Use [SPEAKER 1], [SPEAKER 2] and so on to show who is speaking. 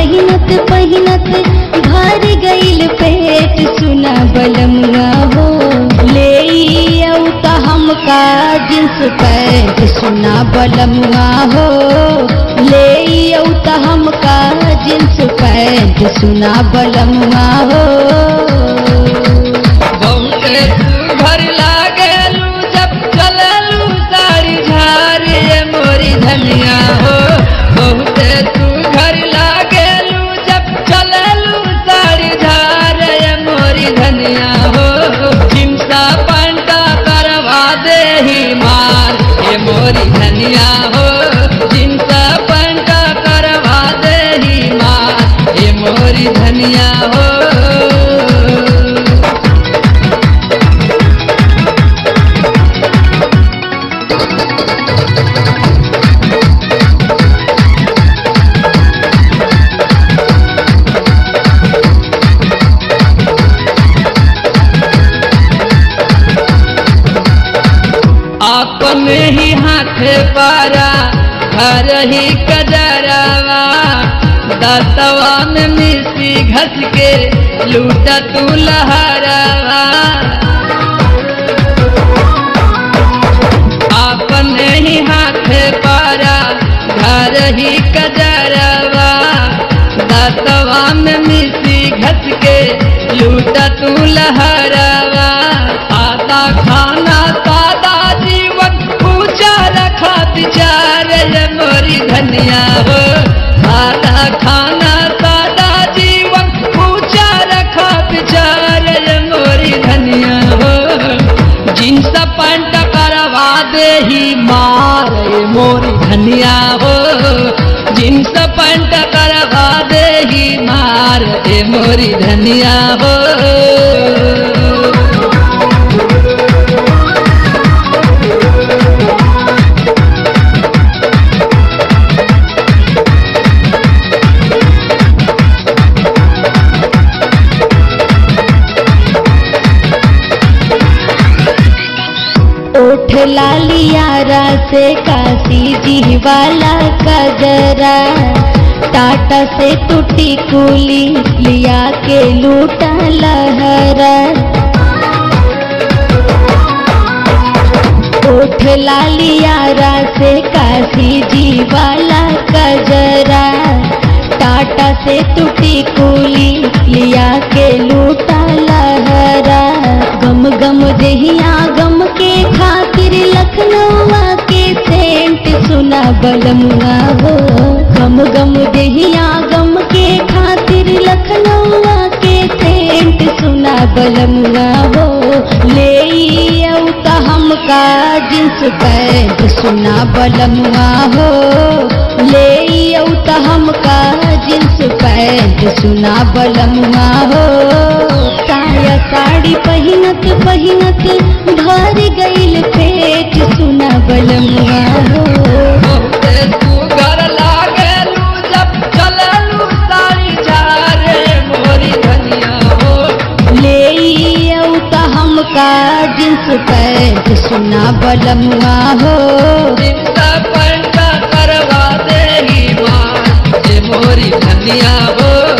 [SPEAKER 1] पहिनत पहिनत भर गईल पेट सुना बलमुआ हो ले आऊ त हमका जींस पैंट सुना बलमुआ हो ले आऊ त हमका जींस पैंट सुना बलमुआ हो
[SPEAKER 2] बहुते तू घर लागलू जब चललू साड़ी झारे मोरी धनिया हो बहुते तू घर लागलू जब चललू साड़ी झारे मोरी धनिया हो चिमसा पंटा करवा दे ही मार ये मोरी धनिया हो चिमसा पंटा करवा दे ही मार ये मोरी धनिया हो अपने ही हाथ पारा घर ही कजरवा दतवा में मिर्ची घस के लूटा तू लहरवा अपने ही हाथ पारा घर ही कजरवा दतवा में मिर्ची घस के लूटा तू लहरवा आधा खाना सादा जीवन पूजा रखा विचार ये मोरी धनिया हो सादा खाना सादा जीवन पूजा रखा विचार ये मोरी धनिया हो जींस पैंट करवा दे ही मार ये मोरी धनिया हो जींस पैंट करवा दे ही मार ये मोरी धनिया हो
[SPEAKER 1] ओठ लालियारा से काशी जी वाला कजरा टाटा से टूटी कुली लिया के लूटा लहरा ओठ लालियारा से काशी जी वाला कजरा टाटा से टूटी कुली लिया के लूटा लहरा गम गम जहिया गम के खातिर लखनऊआ के सेंट सुना बलमुआ हो गम गम जहिया गम के खातिर लखनऊआ के सेंट सुना बलमुआ हो ले आऊ त हमका जींस पैंट सुना बलमुआ हो ले आऊ त हमका जींस पैंट सुना बलमुआ हो साया साड़ी पहिनत पहिनत भर गईल पेट सुना बलमुआ हो
[SPEAKER 2] बहुते तू घर लागलू जब चललू साड़ी झारे मोरी धनिया हो
[SPEAKER 1] ले आऊ त हमका जींस पैंट सुना बलमुआ हो
[SPEAKER 2] चिंता पंटा करवा दे ही माँ ये मोरी धनिया हो